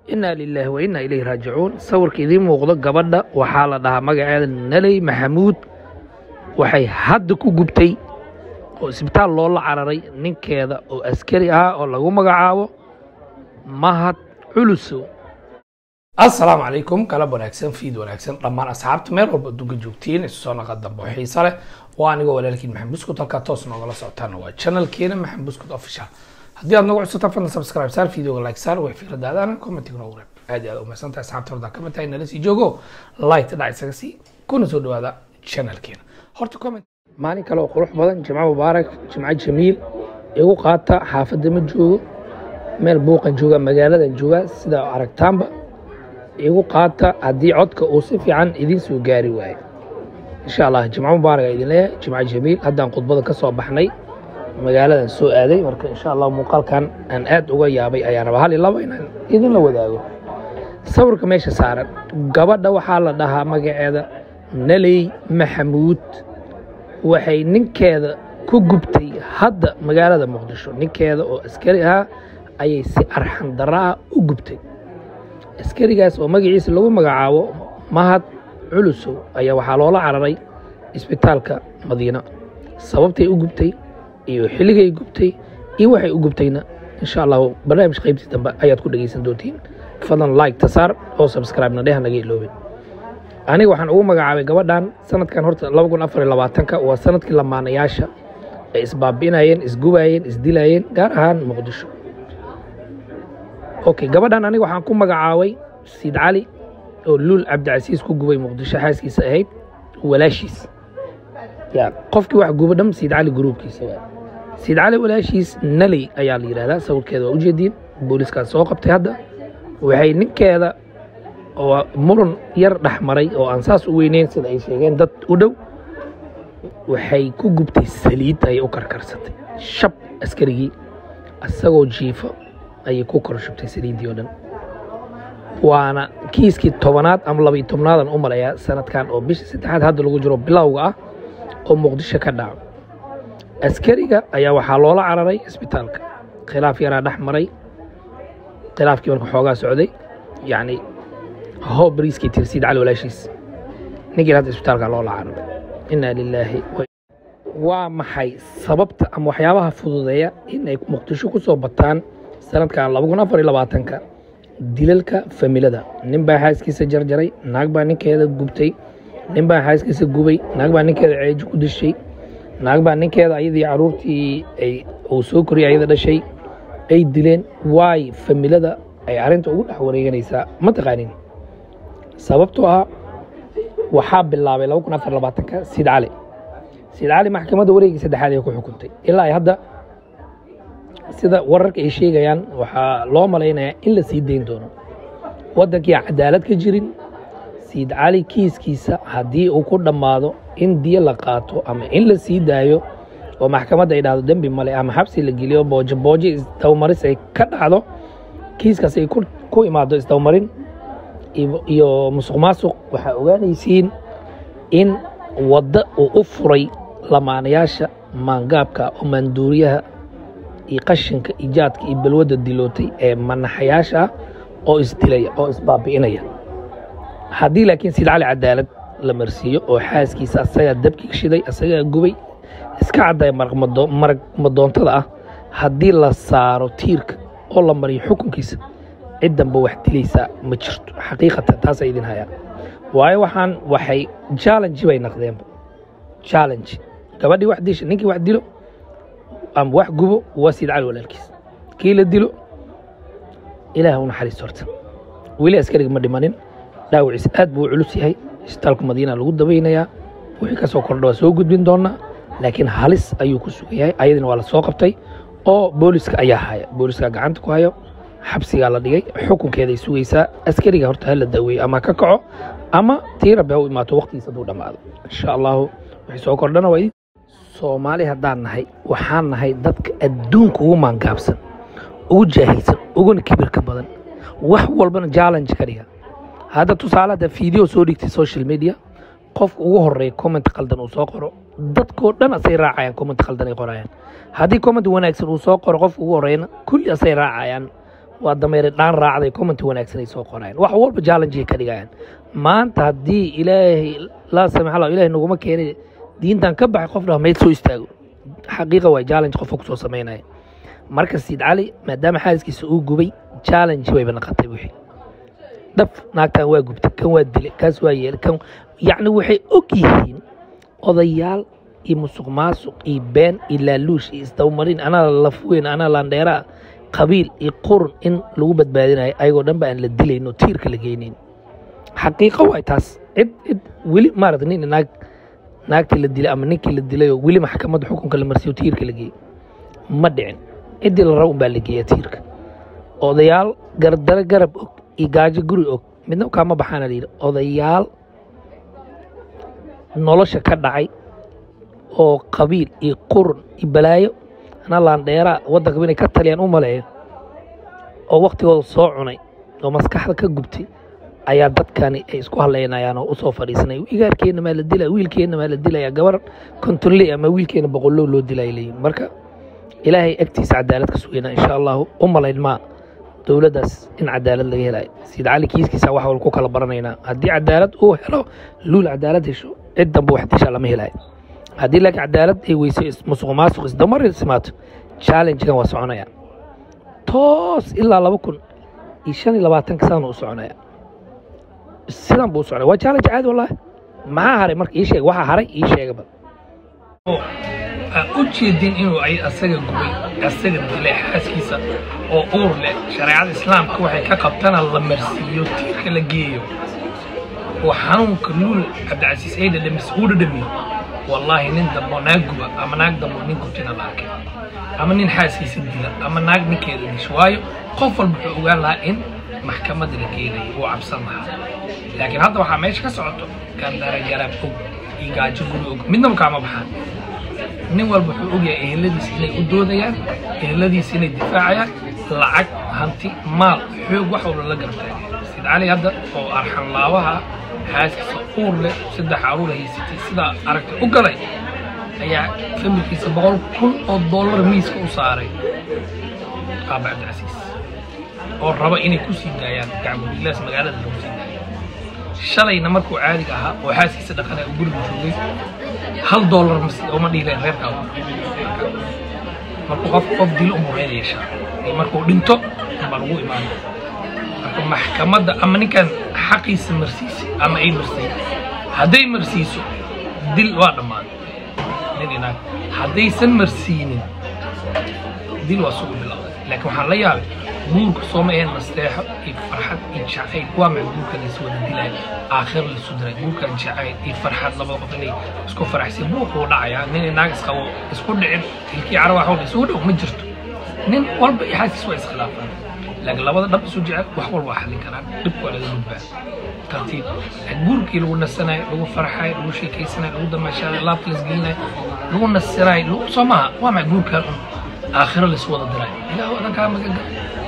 inaa lilaahi wa innaa ilayhi raajicuun sawirka idiin muuqdo gabadha waxaa la dhahaa magaceeda naley maxamuud waxay hadda ku gubtay oo isbitaal loola cararay ninkeeda oo askari ah oo lagu magacaabo mahad culusow assalaamu calaykum galab wanaagsan fiid wanaagsan dhammaan asxaabta meel walba adduunka joogtiin isu soo naqa dambe oo xiisa leh waa anigoo walaalkiin maxamed buskut halkaa toos noogala socotaan waa channelkeena maxamed buskut official haddii aad nagu cusubtaan fadlan subscribe saar videoga like saar way fikradaadaan commentiga noogu reeb aad iyo aad umahsan tahay asxaabta hordaa ka mid tahay nala sii joogo like dhac isaga sii kuna soo dhawaada channelkeena horta comment maalin kale oo qurux badan jimco mubaarak jimco jamiil igu qaata xaafadda ma joogo meel buuqan jooga magaaladan jooga sida aragtaanba igu qaata haddii codka uu si fiican idiin soo gaari waayo insha allah jimco mubaarak aa idin leeyahay jimco jamiil haddaan khudbada ka soo baxnay magaaladan soo aaday marka insha allah muuqaalkan aan aad uga yaabay ayaan rabaa hal iyo labo inaan idinla wadaago sawirka meesha saaran gabadha waxaa la dhahaa magaceeda naley maxamuud waxay ninkeeda ku gubtay hadda magaalada muqdisho ninkeeda oo askari ahaa ayay si arxan darra ah u gubtay askarigaas oo magaciisa lagu magacaabo mahad culusow ayaa waxaa loola cararay isbitaalka madiina sababtay u gubtay iyo xilligay gubtay iyo waxay u gubtayna insha allahu barnaamij qaybtii dambe ayaad ku dhegaysan doontiin fadlan like tasaar oo subscribe-na dheh naga iloobin aniga waxaan ugu magacaabay gabadhan sanadkan horta laba kun afar iyo labaatanka waa sanadkii lamaanayaasha ay isbaabi'inayeen isgubayeen isdilayeen gaar ahaan muqdisho okay gabadhan aniga waxaan ku magacaabay siid cali oo luul cabdicasiis ku gubay muqdisho xaaskiisa ahayd walaashiis ya qofkii wax guba dham siid cali gruubkiisa waa siid cali walaashiis naley ayaa la yidhahdaa sawirkeeda waa ujeediin booliskaas soo qabtay hadda waxay ninkeeda oo muran yar dhex maray oo aan saas u weyneyn sida ay sheegeen dad u dhow waxay ku gubtay saliid ayay u karkarsatay shab askarigii isagoo jiifo ayay ku kor shubtay saliiddii oo dhan waana kiiskii tobanaad ama labaiyo tobnaadan u malayaa sanadkan oo bisha saddexaad hadda lagu jiro bilowga ah oo muqdisho ka dhaco askariga ayaa waxaa loola cararay isbitaalka khilaaf yaraa dhex maray khilaafkii marka xoogaa socday yacni hoo bariiskii tirsiid cali walaashiis ninkii hadda isbitaalka loola cararay inaa lilaahi waa maxay sababta ama waxyaabaha fududeeya in ay muqdisho ku soo bataan sanadkan laba kun afar iyo labaatanka dilalka familada nin baa xaaskiisa jarjaray naag baa ninkeeda gubtay nin baa xaaskiisa gubay naag baa ninkeeda ceeji ku dishay naag baa ninkeeda ayadii caruurtii ay uu soo koriyay ayada dhashay ay dileen waay familada ay arrinta ugu dhex wareeganaysaa ma taqaanin sababtoo ah waxaa bilaabay laba kun afar labaatanka siid cali siid cali maxkamadda wareegii saddexaad ay ku xukuntay ilaa ay hadda sida wararka ay sheegayaan waxaa loo malaynayaa in la sii dayn doono waddankii cadaalad ka jirin siid cali kiiskiisa haddii uu ku dhammaado in diyo la qaato ama in la sii daayo oo maxkamadda ay dhahdo dembi male ama xabsi la geliyo boojo boojo isdawmaris ay ka dhacdo kiiskaas ay ku imaado isdawmarin iyo musuq maasuq waxaa ogaanaysiin in wadda uu u furay lamaanayaasha maangaabka oo maanduuriyaha iyo qashinka ijaadka iyo balwadda dilootay ee manaxayaasha ah oo isdilaya oo isbaabi'inaya haddii laakiin siid cali cadaalad la marsiiyo oo xaaskiisa asagaa dabkii shiday asagaa gubay iska caddaya marag madoontada ah haddii la saaro tiirka oo la mariyo xukunkiisa ciddanba wax dilaysaa ma jirto xaqiiqatan taasaa idin hayaa waayo waxaan waxay challenge bay naqdeenba challenge gabadhii wax disha ninkii wax dilo ama wax gubo waa siid cali walaalkiis kii la dilo ilaah u naxariisto horta weli askariga ma dhimanin dhaawiciis aad buu u culus yahay isbitaalka madiina lagu dabaynayaa wixii ka soo kordha waa soo gudbin doonaa laakiin halis ayuu ku sugan yahay ayadina waa la soo qabtay oo booliska ayaa haya booliska gacanta ku hayo xabsigaa la dhigay xukunkeeday sugaysaa askariga horta ha la daaweeyo ama ka kaco ama tii rabbi ha u imaato waqtigiis hadduu dhammaado insha allahu wixii soo kordhana waa soomaali haddaan nahay waxaan nahay dadka adduunka ugu maangaabsan ugu jaahilsan uguna kibirka badan wax walbana challenge ka dhiga hadda tusaale hadda video soo dhigtay social media qofka ugu horeeya comment qaldan uu soo qoro dadkoo dhan asay raacayaan comment qaldan ay qorayaan haddii comment wanaagsan uu soo qoro qofka ugu horeeyana kulli asay raacayaan waa dameere dhaan raacday comment wanaagsan ay soo qorayaan wax walba challenge ay ka dhigayaan maanta haddii ilaahay laa samax allah ilaahay naguma keenay diintan ka baxay qof dhahmayd soo istaago xaqiiqa waay challenge qofka kusoo samaynaya marka siid cali maadaama xaaskiisa uu gubay challenge wayba naqatay wixii dhab naagtan waa gubtay kan waa dilay kaas waa yeelay kan yacni waxay og yihiin odayaal iyo musuq maasuq iyo been iyo laaluush iyo isdawmarin anaa lafweyn anaa laandheeraa qabiil iyo qurun in lagu badbaadinayo ayagoo dhan ba aan la dilayn oo tiirka la geynayn xaqiiqo waay taas cid cid weli maarata nin naag naagtii la dilay ama ninkii la dilayoo weli maxkamadda xukunka la marsiyo tiirka la geeyey ma dhicin ciddii la rabo unbaa la geeyaa tiirka odayaal gardaro garab og iyo gaajo guri og midna kaama baxaana la yidhi odayaal nolosha ka dhacay oo qabiil iyo qurun iyo balaayo anaa laandheeraa waddanka inay ka taliyaan u maleeyo oo waktigooda soo cunay oo maskaxda ka gubtay ayaa dadkani ay isku hadlaynayaan oo usoo fadhiisanaya igaarkeenna maa la dilaya wiilkeenna maa la dilaya gabar kontonley ama wiilkeena boqollow loo dilaya leeyihin marka ilaahay agtiisa cadaalad ka sugayna insha allahu u malayn maa dowladdaas in cadaalad laga helayo siid cali kiiskiisa wax walba ku kala baranaynaa haddii cadaalad uu helo luul cadaalad hesho cid danba wax disha lama helayo haddii laakiin cadaalad ay weyso musuq maasuq isdamar ismaato challengegan waa soconaya toos ilaa laba kun iyo shan iyo labaatanka sana u soconaya sidan buu u soconaya waa challenge caadi wallahi maxaa haray marka ii sheeg waxaa haray ii sheegaba u jeedin inuu ay asaga gubay asaga dilay xaaskiisa oo uur leh shareecada islaamka waxay ka qabtana la marsiiyo tiirka la geeyo oo xanuunka luul cabdicasiis ay dhadhamis uu dhadhamiyo wallaahi nin dambo naag guba ama naag dambo nin gubtina la arkay ama nin xaaskiisa dila ama naag ninkeeda disho waayo qof walba wuxuu ogaan lahaa in maxkamadda la geenayo uu cabsan lahaa laakiin hadda waxaa meesha ka socoto gandara garab og iyo gaajo guri og midnaba kaama baxaan nin walba wuxuu ogyahay eheladiisa inay u doodayaan eheladiisa inay difaacayaan lacag hanti maal xoog wax walba la gartay sid cali hadda oo arxan laabaha xaaskiisa uur leh saddex caruur haysatay sidaa aragtay u galay ayaa familkiisa boqol kun oo dollar miiska u saaray aaba cabdicasiis oo raba inay ku sii daayaan gacmudilaas magaalada lagu sii daayo shalayna markuu caadiga ahaa oo xaaskiisa dhaqanay oo guriga joogay hal dollar masi uma dhiileen reerkaa markuu qof qof dilo umuu reer yeeshaa iyo markuu dhinto baa lagu imaana marka maxkamadda ama ninkan xaqiisa marsiisay ama ay marsay hadday marsiiso dil waa dhammaaday nin inaag haddaysan marsiinin dil waa sugu bilowday laakiin waxaan la yaabay guurka sooma ahayn nasteexo iyo farxad iyo jacayl waa maca guurka laysu wada dilaya aakhir laysu diray guurkan jacayl iyo farxad labada qof inay isku faraxsay buuquu dhacayaa nin inaag isqabo isku dhicin tilkii cara wax walba isugu dhow ma jirto nin walba iyo xaaskiis waa iskhilaafaan laakiin labada dhab isu jecel wax walba waa xallin karaan dhibka waa laga gudbaa tartiib guurkii lagu nasanayo lagu farxayo lagu sheekaysanayo lagu damaashaayo laabta laisgelinayo lagu nasanayo soo maaha waa maca guurkaan un aakhiro laysu wada dirayo ilaahu adan kaa magaga